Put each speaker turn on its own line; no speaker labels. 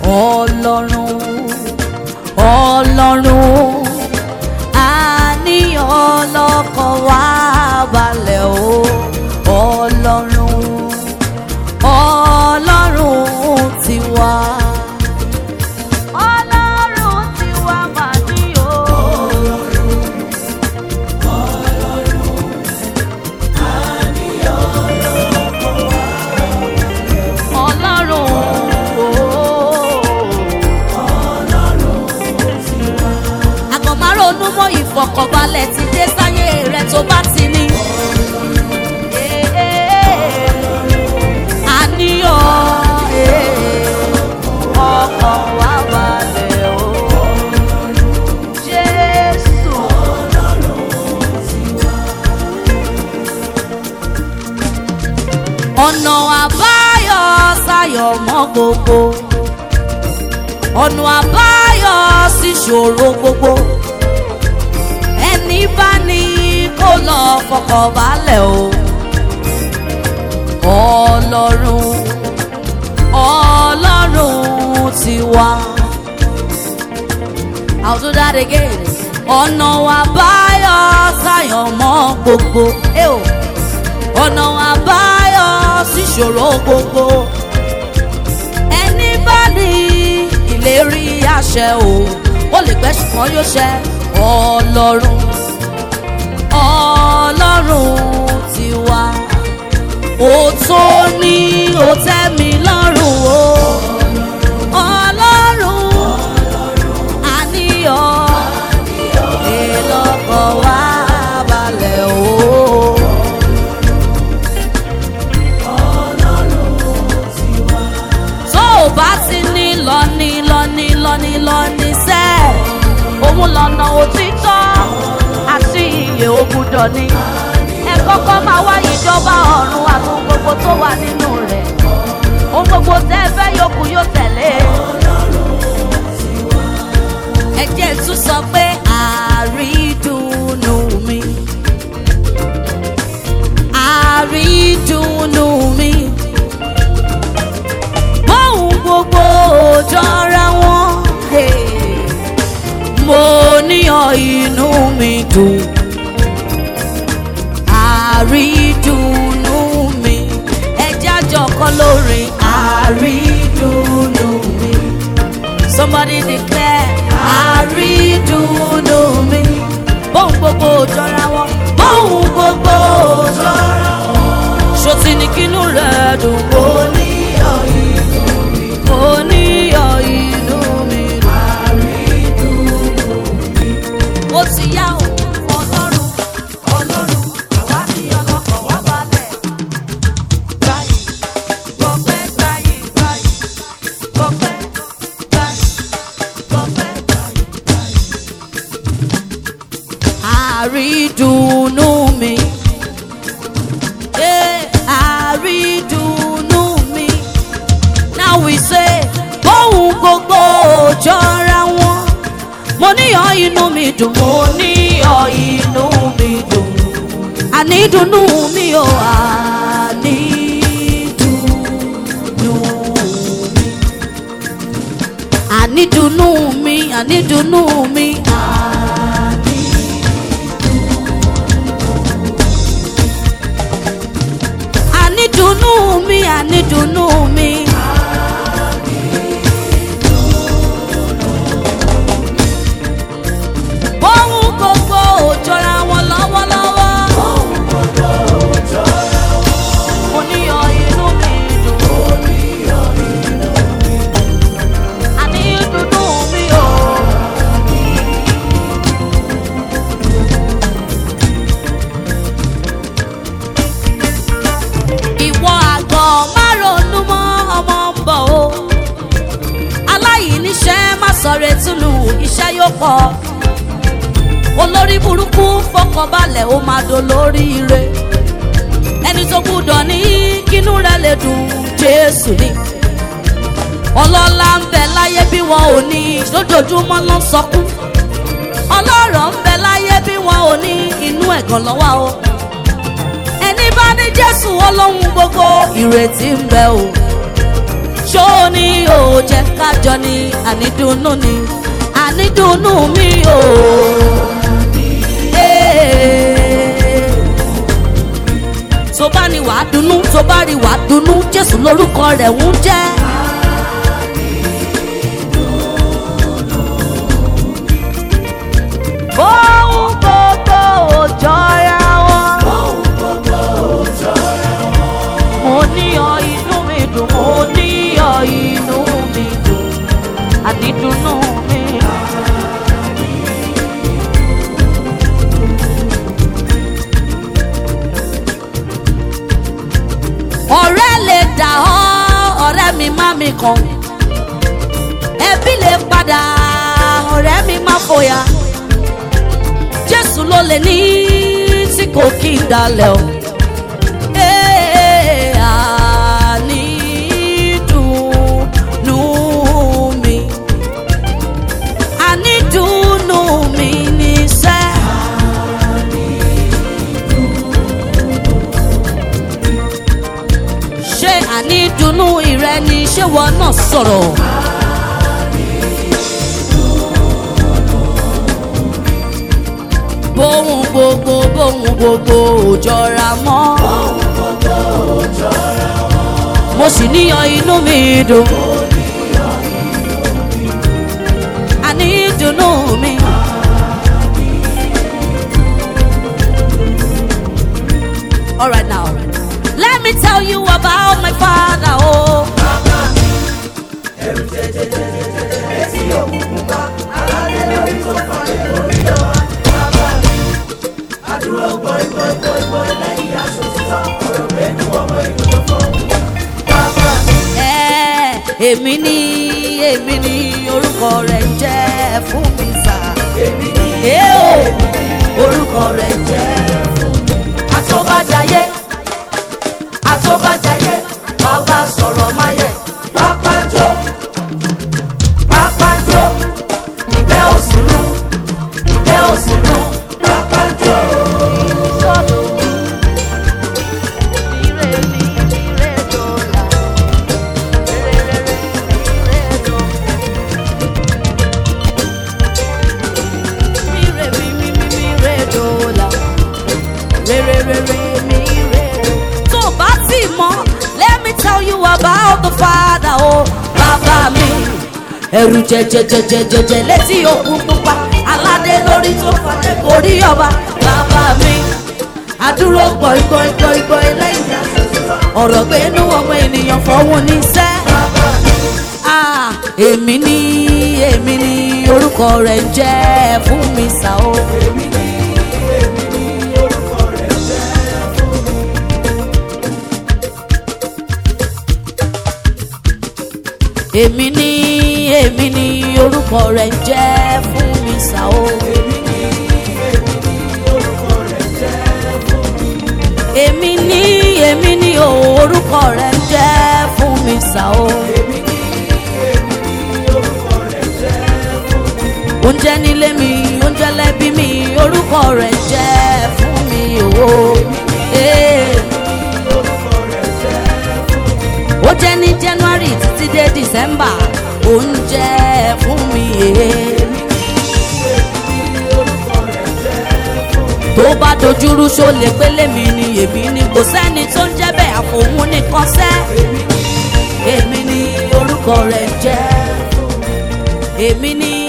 ọlọ́run ọlọ́run àníyàn ọlọ́kàn wá balẹ̀ o ọlọ́run ọlọ́run tiwa. ọlọ́run tiwa mà ní o. ọlọ́run àgọ́ máa ronú mọ́ ìfọ̀kànbalẹ̀ ti dé sáyé rẹ̀ tó bá ti ní. àníyàn ọkàn wá balẹ̀ o. Jésù. ọ̀nà àbáyọ sáyọ̀ mọ́ gbogbo ọ̀nà àbáyọ sí ṣòro gbogbo ẹni bá ní kó lọ fọkàn balẹ̀ o ọlọ́run ọlọ́run ti wá. I'll do that again. ọ̀nà àbáyọ sáyọ̀ mọ́ gbogbo. Eh o ọ̀nà àbáyọ síṣòro gbogbo ẹni bá ní ìlérí àṣẹ o ó lè pẹ́ ṣùgbọ́n yóò ṣẹ ọlọ́run ọlọ́run ti wá ó tó ní ó tẹ́ mi lọ́rùn o ọlọ́run àníyàn èlọ́kọ̀ wá balẹ̀ o. tó o bá ti ní lọ́ní lọ́ní lọ́ní lọ́ní sẹ́ òun lọ́nà òtítọ́ àti iye ògùdọ̀ ni ẹ kọ́kọ́ máa wá ìjọba ọ̀run àti ohun gbogbo tó wà nínú rẹ̀ ohun gbogbo tẹ́ ẹ fẹ́ yòókù yóò tẹ̀lé ẹ jẹ́ tún sọ pé àrídùnnú mi àrídùnnú mi bóun gbogbo jọra wọn hey. mo níyàn inú mi dùn àrídùnnú mi ẹjẹ́ àjọkọ́ lórí àrídùnnú mi somebody declare àrídùnnú mi bóun gbogbo jọra wọn bóun gbogbo jọra wọn ṣòtì ní kínú rẹ̀ dùn kó níyàn inú mi kó níyàn inú mi ó ti yá o ọlọ́run ọlọ́run àwa ní ọlọ́kọ̀ wá balẹ̀. Báyìí, gbọ̀pẹ́ báyìí, báyìí, gbọ̀pẹ́ báyìí, gbọ̀pẹ́ báyìí, báyìí. Àrídùnnú mi. Eh, àrídùnnú mi. Now we say, bóun gbogbo jọra wọn mo níyàn inú mi dùn. mo níyàn inú mi dùn. ànídùnnú mi ò ànídùnnú mi. ànídùnnú mi ànídùnnú mi. ànídùnnú mi ànídùnnú mi. bóun gbogbo ò jọra wọn lọ́wọ́lọ́wọ́. mo níyàn inú mi dùn. àní dúdú mi ò. ìwọ àgọ́ má ronú mọ́ ọmọ ń bọ̀ o. aláìníṣẹ́ má sọ̀rọ̀ ètùnú iṣẹ́ yóò pọ̀ olórí burúkú fọkànbalẹ̀ ó máa dolórí ire ẹni tó gbúdọ̀ ní kínú rẹ̀ lè dùn jésù ni ọlọ́lá ń bẹ láyé bí wọn ò ní lójoojúmọ́ ló ń sọkún ọlọ́rọ̀ ń bẹ láyé bí wọn ò ní inú ẹ̀gàn lọ́wọ́ o ẹni bá ní jésù ọlọ́run gbogbo ìrètí ń bẹ o ṣó ní o jẹ́ kájọ ni ànídùnnú ni ànídùnnú mi o. Ee. tó bá ní wàá dunnú tó bá rí wàá dunnú jésù lórúkọ rẹ̀ ń jẹ́. Ohun gbogbo ò jọra wọn. Mo ní ọ inú mi dùn, mo ní ọ inú mi dùn, àdídùnnú mi. Ọ̀rẹ́ lè dà ọ́, ọ̀rẹ́ mi má mi kàn. Ẹbí lè padà, ọ̀rẹ́ mi má fòyà jésù ló lè ní tí kò kí n dalẹ̀ o. Ee, ànídùnnú mi. Ànídùnnú mi níṣẹ́. ṣé ànídùnnú ìrẹ ni ṣé wọn náà sọ̀rọ̀? bóhun gbogbo bóhun gbogbo ò jọra mọ́. mo sì níyan inú mi dùn. àní dùnnú mi. alright now let me tell you about my father oh. Ẹ, èmi ni èmi ni orúkọ rẹ̀ ń jẹ́ fún mi sà. èmi ni orúkọ rẹ̀ ń jẹ́ fún mi. àtọ́bàjáyé àtọ́bàjáyé bàbá sọ̀rọ̀ máyẹ̀ pápájọ́ pápájọ́ ìgbẹ́ òsínú ìgbẹ́ òsínú pápájọ́. tó bá ti mọ̀ let me tell you about the father o bàbá mi. ẹrù jẹjẹjẹjẹjẹjẹ létí òkun pupa aládé lórí tó fàdé gorí ọba bàbá mi. àdúró gbọ̀ngbọ̀ngbọ̀ngbọ̀n lẹ́yìn ọ̀rọ̀ pé inú ọmọ ènìyàn fọwọ́ ní sẹ́. Ah, èmi ni èmi ni orúkọ rẹ̀ ń jẹ́ fún mi sá o. èmi ni èmi ni orúkọ rẹ̀ ń jẹ́ fún mi sá o. èmi ni èmi ni o, orúkọ rẹ̀ ń jẹ́ fún mi sá o. oúnjẹ nílé mi oúnjẹ lẹ́bí mi orúkọ rẹ̀ ń jẹ́ fún mi o. Ee. ó jẹ́ ní january títí dé december oúnjẹ fún mi èé. tó bá dojúrú ṣó lè pélé mi ni èmi ni kò sẹ́ni tó ń jẹ́ bẹ́ẹ̀ àfòun nìkan sẹ́. èmi ni orúkọ rẹ̀ ń jẹ́ èmi ni